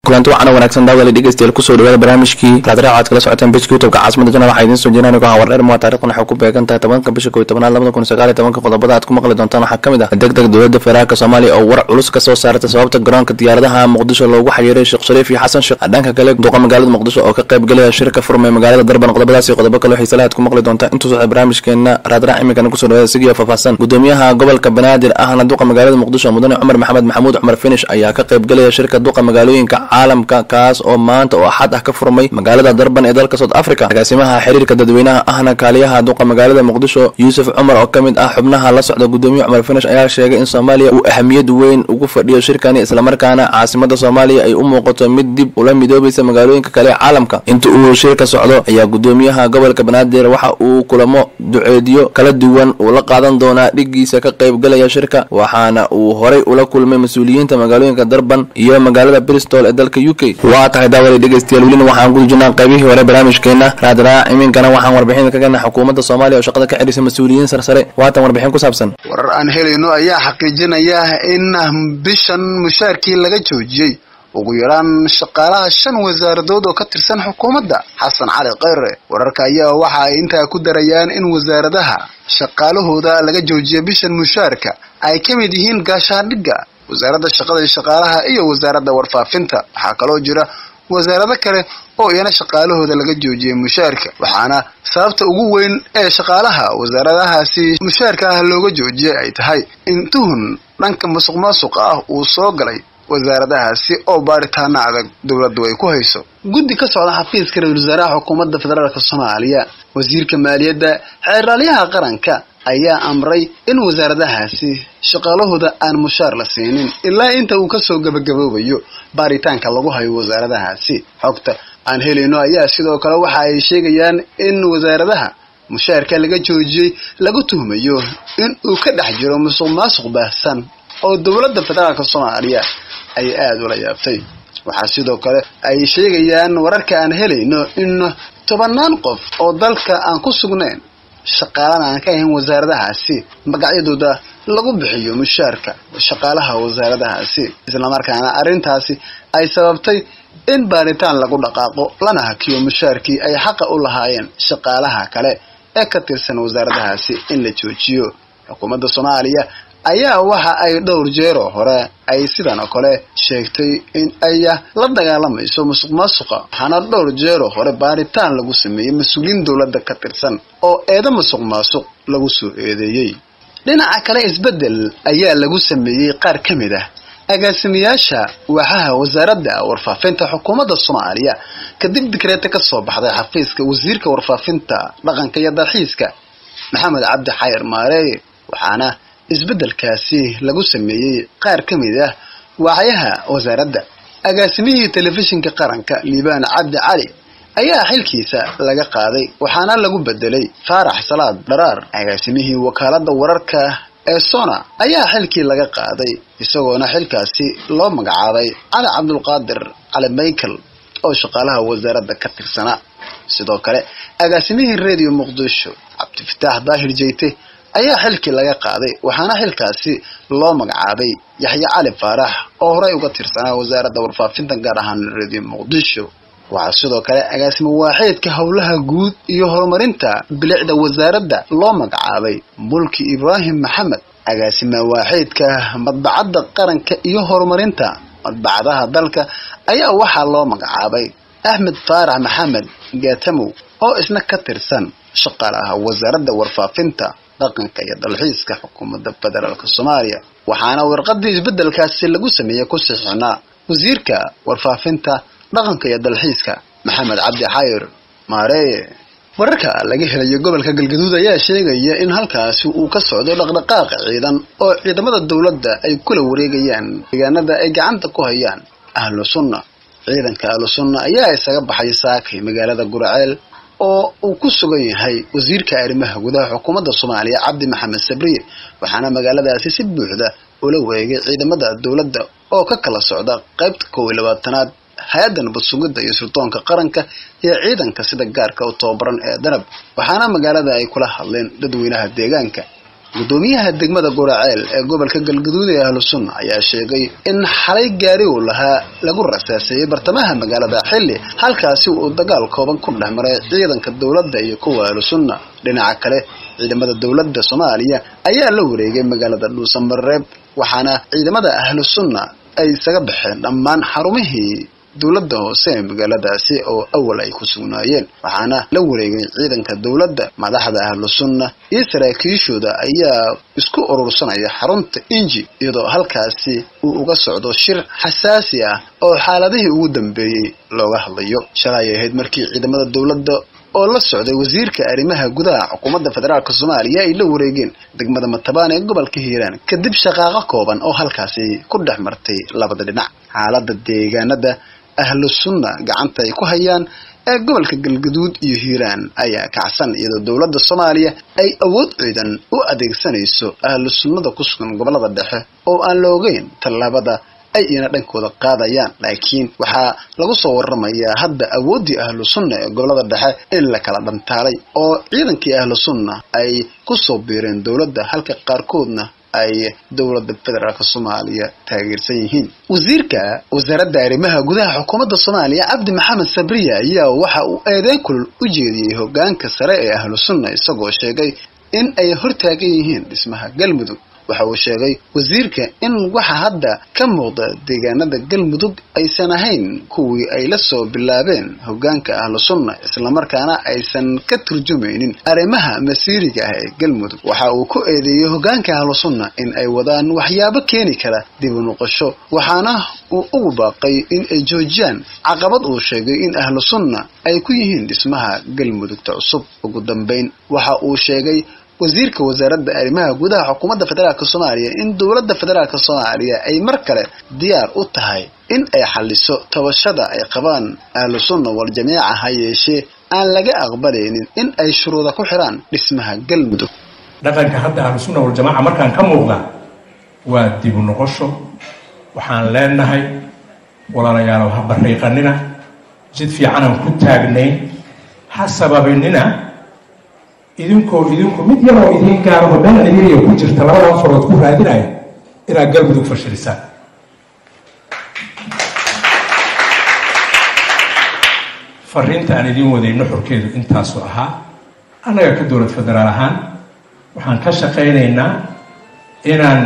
kulanti waxaana wanaagsan daawada dhegeystayaal kusoo dhawaada barnaamijkii raadraac aad kala socoteen bejka youtubeka caasimada jana waxaa idiin soo jeedinaan anigo hawar dheer mua taarikhdan waxay ku beegan tahay tobanka bisha kow iyo tobanaad labada kun sagaal iyo tobanka qodobada aad ku maqli doontaan waxaa ka mid ah deg deg dowladda federaalka soomaaliya oo war culus ka soo saartay sababta garoonka diyaaradaha muqdisho loogu xiriiray sheekh shariif iyo xasan sheekh dhanka kale duqa magaalada muqdisho oo ka qayb galaya shirka furmay magaalada darban qodobadaas iyo qodobo kale xiisalaha aad ku maqli doontaan intuu socda barnaamijkeena raadraac iminkana kusoo dhawaada sigiyo faahfaahsan gudoomiyaha gobolka banaadir ahna duqa magaalada muqdisho mudane cumar maxamed maxamuud cumar finish ayaa ka qayb galaya shirka duqa magaalooyinka caalamka kaas oo maanta oo axad ah ka furmay magaalada darban ee dalka south africa agaasimaha xiriirka dadweynaha ahna kaaliyaha duqa magaalada muqdisho yuusuf cumar oo ka mid ah xubnaha la socda gudoomiye cumar finish ayaa sheegay in soomaaliya uu ahamiyad weyn ugu fadhiyo shirkani islamarkaana caasimada soomaaliya ay u muuqato mid dib ula midoobaysa magaalooyinka kale ee caalamka inta uu shirka socdo ayaa gudoomiyaha gobolka banaadir waxa uu kulamo duceediyo kala duwan uu la qaadan doonaa dhigiisa ka qayb galaya shirka waxaana uu horay ula kulmay mas-uuliyiinta magaalooyinka darban iyo magaalada bristol ee dalka u k waa tahay daawada dhegeystayaal welina waxaan guda jirnaa qaybihii hore barnaamijkeena raadraac iminkana waxaan warbixin ka gana xukuumadda soomaaliya oo shaqada ka xidhisay mas-uuliyiin sarsare waatan warbixin ku saabsan warar aan helayno ayaa xaqiijinaya in bishan mushaarkii laga joojiyey ugu yaraan shaqaalaha shan wasaaradood oo ka tirsan xukuumadda xasan cali kheyre wararka ayaa waxa ay intaa ku darayaan in wasaaradaha shaqaalahooda laga joojiya bishan mushaarka ay ka mid yihiin gaashaandhigga wasaaradda shaqada iyo shaqaalaha iyo wasaaradda warfaafinta waxaa kaloo jira wasaarado kale oo iyana shaqaalahooda laga joojiyay mushaarka waxaana sababta ugu weyn ee shaqaalaha wasaaradahaasi mushaarka ah looga joojiyay ay tahay in tuhun dhanka musuq maasuqa ah uu soo galay wasaaradahaasi oo baaritaana adag dowladdu ay ku hayso guddi ka socda xafiiska ra-isul wasaaraha xukuumadda federaalka soomaaliya wasiirka maaliyadda xeeraalyaha qaranka ayaa amray in wasaaradahaasi shaqaalahooda aan mushaar la siinin ilaa inta uu kasoo gabagaboobayo baaritaanka lagu hayo wasaaradahaasi xogta aan helayno ayaa sidoo kale waxa ay sheegayaan in wasaaradaha mushaarka laga joojiyey lagu tuhmayo in uu ka dhex jiro musuq maasuq baahsan oo dowladda federaalka soomaaliya ay aada ula yaabtay waxaa sidoo kale ay sheegayaan wararka aan helayno in tobannaan qof oo dalka aan ku sugnayn shaqaalana aan ka ahayn wasaaradahaasi magacyadooda lagu bixiyo mushaarka shaqaalaha wasaaradahaasi islamarkaana arrintaasi ay sababtay in baaritaan lagu dhaqaaqo lana hakiyo mushaarkii ay xaqa u lahaayeen shaqaalaha kale ee ka tirsan wasaaradahaasi in la joojiyo xukuumadda soomaaliya ayaa waxa ay dhowr jeeroo hore ay sidan oo kale sheegtay in ay la dagaalamayso musuq maasuqa waxaana dhowr jeeroo hore baaritaan lagu sameeyey mas-uuliyiin dowladda ka tirsan oo eedo musuq maasuq lagu soo eedeeyey dhinaca kale isbeddel ayaa lagu sameeyey qaar ka mid ah agaasimayaasha waaxaha wasaaradda warfaafinta xukuumadda soomaaliya kadib dikreeta ka soo baxday xafiiska wasiirka warfaafinta dhaqanka iyo dalxiiska maxamed cabdi xayir maareeye waxaana isbeddelkaasi lagu sameeyey qaar ka mid ah waaxyaha wasaaradda agaasimihii telefishinka qaranka liibaan cabdi cali ayaa xilkiisa laga qaaday waxaana lagu bedelay faarax salaad dharaar agaasimihii wakaaladda wararka ee sona ayaa xilkii laga qaaday isagoona xilkaasi loo magacaabay cali cabdulqaadir cali michael oo shaqaalaha wasaaradda ka tirsanaa sidoo kale agaasimihii radio muqdisho cabdifataax daahir jeyte ayaa xilkii laga qaaday waxaana xilkaasi loo magacaabay yaxye cali faarax oo horey uga tirsanaa wasaaradda warfaafinta gaar ahaan radio muqdisho waxaa sidoo kale agaasimo waaxeedka howlaha guud iyo horumarinta bilicda wasaaradda loo magacaabay mulki ibraahim maxamed agaasima waaxeedka madbacadda qaranka iyo horumarinta madbacadaha dalka ayaa waxaa loo magacaabay axmed faarax maxamed gaatamow oo isna ka tirsan shaqaalaha wasaaradda warfaafinta dhaqanka iyo dalxiiska xukuumadda federaalk soomaaliya waxaana warqadii isbeddelkaasi lagu sameeyey ku sixixnaa wasiirka warfaafinta dhaqanka iyo dalxiiska maxamed cabdi xayir maareeye wararka laga helayo gobolka galgaduud ayaa sheegaya in halkaasi uu ka socdo dhaqdhaqaaq ciidan oo ciidamada dowladda ay kula wareegayaan deegaanada ay gacanta ku hayaan ahlu sunna ciidanka ahlu sunna ayaa isaga baxay saakay magaalada guraceel oo uu ku sugan yahay wasiirka arrimaha gudaha xukuumadda soomaaliya cabdi maxamed sabriye waxaana magaaladaasi si buuxda ula wareegay ciidamada dowladda oo ka kala socda qaybta kow iyo labaatanaad hay-adda nabad sugidda iyo suldoonka qaranka iyo ciidanka sida gaarka u tababaran ee danab waxaana magaalada ay kula hadleen dadweynaha deegaanka gudoomiyaha degmada guraceel ee gobolka galgaduud ee ahlu sunna ayaa sheegay in xalay gaari uu lahaa lagu rasaaseeyey bartamaha magaalada xilli halkaasi uu dagaal kooban ku dhex maray ciidanka dowladda iyo kuwa ahlu sunna dhinaca kale ciidamada dowladda soomaaliya ayaa la wareegay magaalada dhuusamareeb waxaana ciidamada ahlu sunna ay isaga baxeen dhammaan xarumihii dowladda hoose ee magaaladaasi oo awal ay ku sugnaayeen waxaana la wareegay ciidanka dowladda madaxda ahlu sunna iyo saraakiishooda ayaa isku urursanaya xarunta inji iyadoo halkaasi uu uga socdo shir xasaasi ah oo xaaladihii ugu dambeeyey looga hadlayo shalay ahayd markii ciidamada dowladda oo la socday wasiirka arrimaha gudaha xukuumadda federaalk soomaaliya ay la wareegeen degmada matabaan ee gobolka hiiraan kadib shaqaaqo kooban oo halkaasi ku dhex martay labada dhinac xaaladda deegaanada ahlu sunna gacanta ay ku hayaan ee gobolka galgaduud iyo hiiraan ayaa kacsan iyadoo dowladda soomaaliya ay awood ciidan u adeegsanayso ahlu sunnada ku sugan gobolada dhexe oo aan la ogeyn tallaabada ay iyana dhankooda qaadayaan laakiin waxaa lagu soo waramayaa hadda awooddii ahlu sunna ee gobolada dhexe in la kala dhantaalay oo ciidankii ahlu sunna ay ku soo biireen dowladda halka qaarkoodna ay dowladda federaalk soomaaliya taageersan yihiin wasiirka wasaaradda arrimaha gudaha xukuumadda soomaaliya cabdi maxamed sabriya ayaa waxa uu eedeyn kulul u jeediyey hogaanka sare ee ahlu sunna isagoo sheegay in ay hortaagan yihiin dhismaha galmudug waxa uu sheegay wasiirka in waxa hadda ka muuqda deegaanada galmudug aysan ahayn kuwii ay la soo bilaabeen hogaanka ahlu sunna islamarkaana aysan ka turjumaynin arrimaha masiiriga ah ee galmudug waxa uu ku eedeeyey hogaanka ahlu sunna in ay wadaan waxyaabo keeni kara dib u noqosho waxaana uu ugu baaqay in ay joojiyaan caqabad uu sheegay in ahlu sunna ay ku yihiin dhismaha galmudugta cusub ugu dambayn waxa uu sheegay wasiirka wasaaradda arrimaha gudaha xukuumadda federaalk soomaaliya in dowladda federaalk soomaaliya ay mar kale diyaar u tahay in ay xaliso tabashada ay qabaan ahlu sunna wal jamiica ha yeeshee aan laga aqbalaynin in ay shuruuda ku xidhaan dhismaha galmudug dhaqanka hadda ahlu sunna waljamaaca markaan ka muuqda waa dibu noqosho waxaan leenahay walaalayaalow ha bariiqanina jid fiicanaan ku taagnayn ha sababinina idinkoo idinku mid yaroo idiin gaaraba meel cidiriya ku jirta labadan farood ku raadinaya inaad galmudug fashilisaan fariinta aan idiin wadayno xorkeedu intaasu ahaa annaga ka dowlad federaal ahaan waxaan ka shaqaynaynaa inaan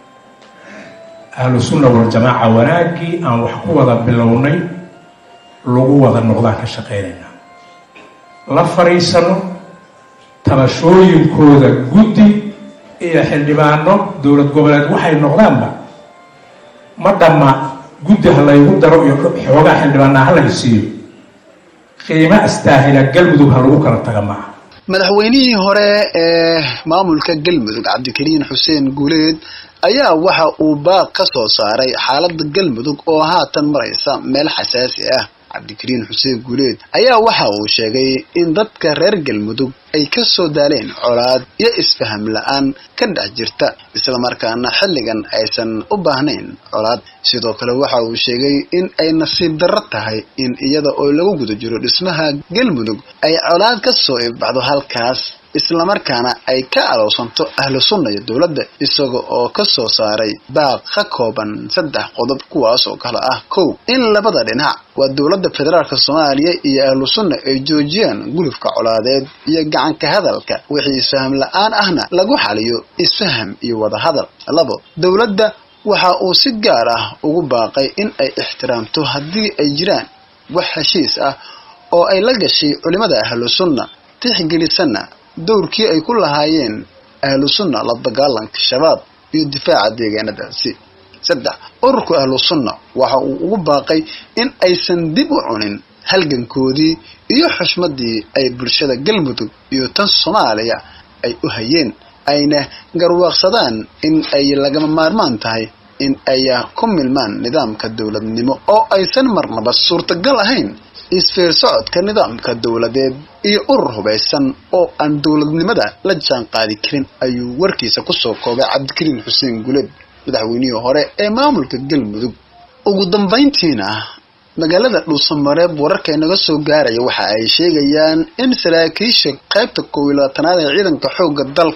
ahlu sunna waljamaaca wanaaggii aan wax ku wada bilownay lagu wada noqdaan ka shaqaynaynaa la fariisano tabashooyinkooda guddi iyo xildhibaano dowlad goboleed waxay noqdaanba ma dhamma guddi ha laygu daro iyo xoogaa xildhibaanaa ha laga siiyo qiimo astaahila galmudug ha lagu kala taga maaha madaxweynihii hore ee maamulka galmudug cabdikariin xuseen guuleed ayaa waxa uu baaq ka soo saaray xaaladda galmudug oo haatan maraysa meel xasaasi ah cabdikariin xuseen guuleed ayaa waxa uu sheegay in dadka reer galmudug ay ka soo daaleen colaad iyo isfaham la-aan ka dhex jirta islamarkaana xilligan aysan u baahnayn colaad sidoo kale waxa uu sheegay in ay nasiib darro tahay in iyada oo lagu guda jiro dhismaha galmudug ay colaad ka soo ibbaxdo halkaas islamarkaana ay ka alowsanto ahlu sunna iyo dowladda isaga oo ka soo saaray baaq ka kooban saddex qodob kuwaas oo kale ah kow in labada dhinac waa dowladda federaalk soomaaliya iyo ahlu sunna ay joojiyaan gulufka colaadeed iyo gacanka hadalka wixii isfaham la-aan ahna lagu xaliyo isfaham iyo wadahadal labo dowladda waxa uu si gaar ah ugu baaqay in ay ixtiraamto haddii ay jiraan wax heshiis ah oo ay la gashay culimada ahlu sunna tixgelisana dowrkii ay ku lahaayeen ahlu sunna la dagaalanka shabaab iyo difaaca deegaanadaasi saddex ururka ahlu sunna waxa uu ugu baaqay in aysan dib u cunin halgankoodii iyo xushmadii ay bulshada galmudug iyo tan soomaaliya ay u hayeen ayna garwaaqsadaan in ay lagama maarmaan tahay in ay ku milmaan nidaamka dowladnimo oo aysan marnaba suurtagal ahayn isfeer socodka nidaamka dowladeed iyo urur hubaysan oo aan dowladnimada la jaan qaadi karin ayuu warkiisa kusoo koobay cabdikariin xuseen guleed madaxweynihii hore ee maamulka galmudug ugu dambayntiina magaalada dhuusamareeb wararka inaga soo gaaraya waxa ay sheegayaan in saraakiisha qaybta koob iyo labaatanaad ee ciidanka xoogga dalka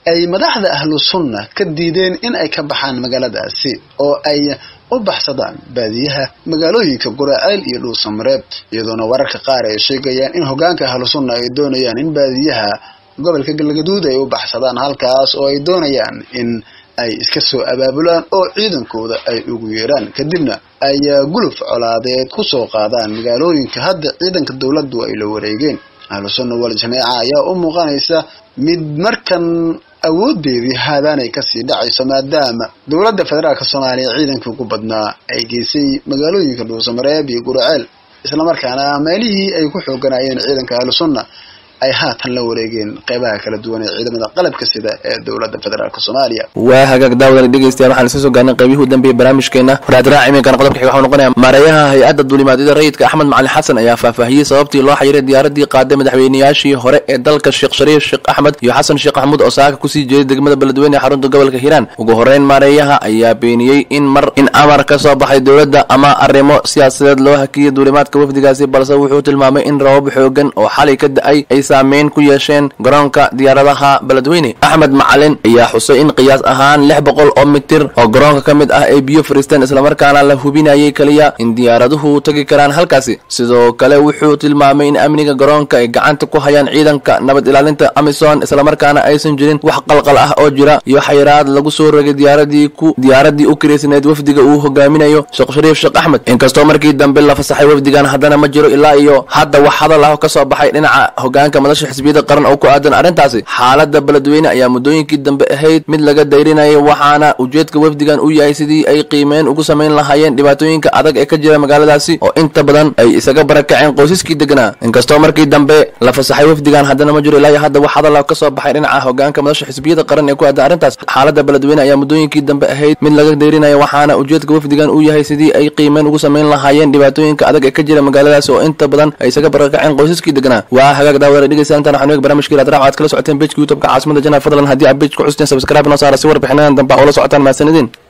ay madaxda ahlu sunna ka diideen in ay ka baxaan magaaladaasi oo ay u baxsadaan baadiyaha magaalooyinka guraceel iyo dhuusamareeb iyadoona wararka qaar ay sheegayaan in hogaanka ahlu sunna ay doonayaan in baadiyaha gobolka galgaduud ay u baxsadaan halkaas oo ay doonayaan in ay iska soo abaabulaan oo ciidankooda ay ugu yeeraan kadibna ay guluf colaadeed ku soo qaadaan magaalooyinka hadda ciidanka dowladdu ay la wareegeen ahlu sunna wal jameeca ayaa u muuqanaysa mid markan awoodeedii haadaanay kasii dhacayso maadaama dowladda federaalk soomaaliya ciidankii ugu badnaa ay geysay magaalooyinka dhuusamareeb iyo guraceel islamarkaana meelihii ay ku xooganayeen ciidanka ahlu sunna ay haatan la wareegeen qeybaha kala duwan ee ciidamada qalabka sida ee dowladda federaalk soomaaliya waa hagaag daawadan dhegeystayaal waxaan isla soo gaarnay qaybihii u dambeeyey barnaamijkeena raadraac iminkana qodobka xiga waxuu noqonaya maareeyaha hay-adda duulimaadyada rayidka axmed macalin xasan ayaa faahfaahiyey sababtii loo xayiray diyaaradii qaaday madaxweynayaashii hore ee dalka sheekh shariif sheekh axmed iyo xasan sheekh maxamuud oo saaka kusii jeeday degmada beledweyne ee xarunta gobolka hiiraan ugu horeyn maareeyaha ayaa beeniyey in mar in amar ka soo baxay dowladda ama arrimo siyaasadeed loo hakiyay duulimaadka wafdigaasi balse wuxuu tilmaamay in rabab xoogan oo xalay ka da-ay ay saameyn ku yeesheen garoonka diyaaradaha beledweyne axmed macalin ayaa xusay in qiyaas ahaan lix boqol oo mitir oo garoonka ka mid ah ay biyo fariisteen islamarkaana la hubinayay keliya in diyaaraduhu tagi karaan halkaasi sidoo kale wuxuu tilmaamay in amniga garoonka ay gacanta ku hayaan ciidanka nabad ilaalinta amisom islamarkaana aysan jirin wax qalqal ah oo jira iyo xayiraad lagu soo rogay diyaaradii ku diyaaradii u kiraysneed wafdiga uu hogaaminayo sheekh shariif sheekh axmed inkastoo markii dambe la fasaxay wafdigan haddana ma jiro ilaa iyo hadda wax hadal ah oo kasoo baxay dhinaca hogaanka madasha xisbiyada qaran oo ku aadan arrintaasi xaalada beledweyne ayaa muddooyinkii dambe ahayd mid laga dayrinayay waxaana ujeedka wafdigan u yahay sidii ay qiimeyn ugu samayn lahaayeen dhibaatooyinka adag ee ka jira magaaladaasi oo inta badan ay isaga barakaceen qoysaskii deganaa inkastoo markii dambe la fasaxay wafdigan haddana ma jiro ilaa iyo hadda wax hadal ka soo baxay dhinaca hogaanka madasha xisbiyada qaran ee ku aadan arrintaas xaalada beledweyne ayaa muddooyinkii dambe ahayd mid laga dayrinaya waxaana ujeedka wafdigan u yahay sidii ay qiimeyn ugu samayn lahaayeen dhibaatooyinka adag ee ka jira magaaladaasi oo inta badan ay isaga barakaceen qoysaskii deganaa waa hagaag daawada dhegeysta intaan waxaan eeg barnaamijkii raadraac waxaad kala socoteen bejka youtubeka caasimada janaal fadlan haddii aad bej ku xusteen subscribe noo saara si warbixinadan dambe oo la socotaan mahadsanidin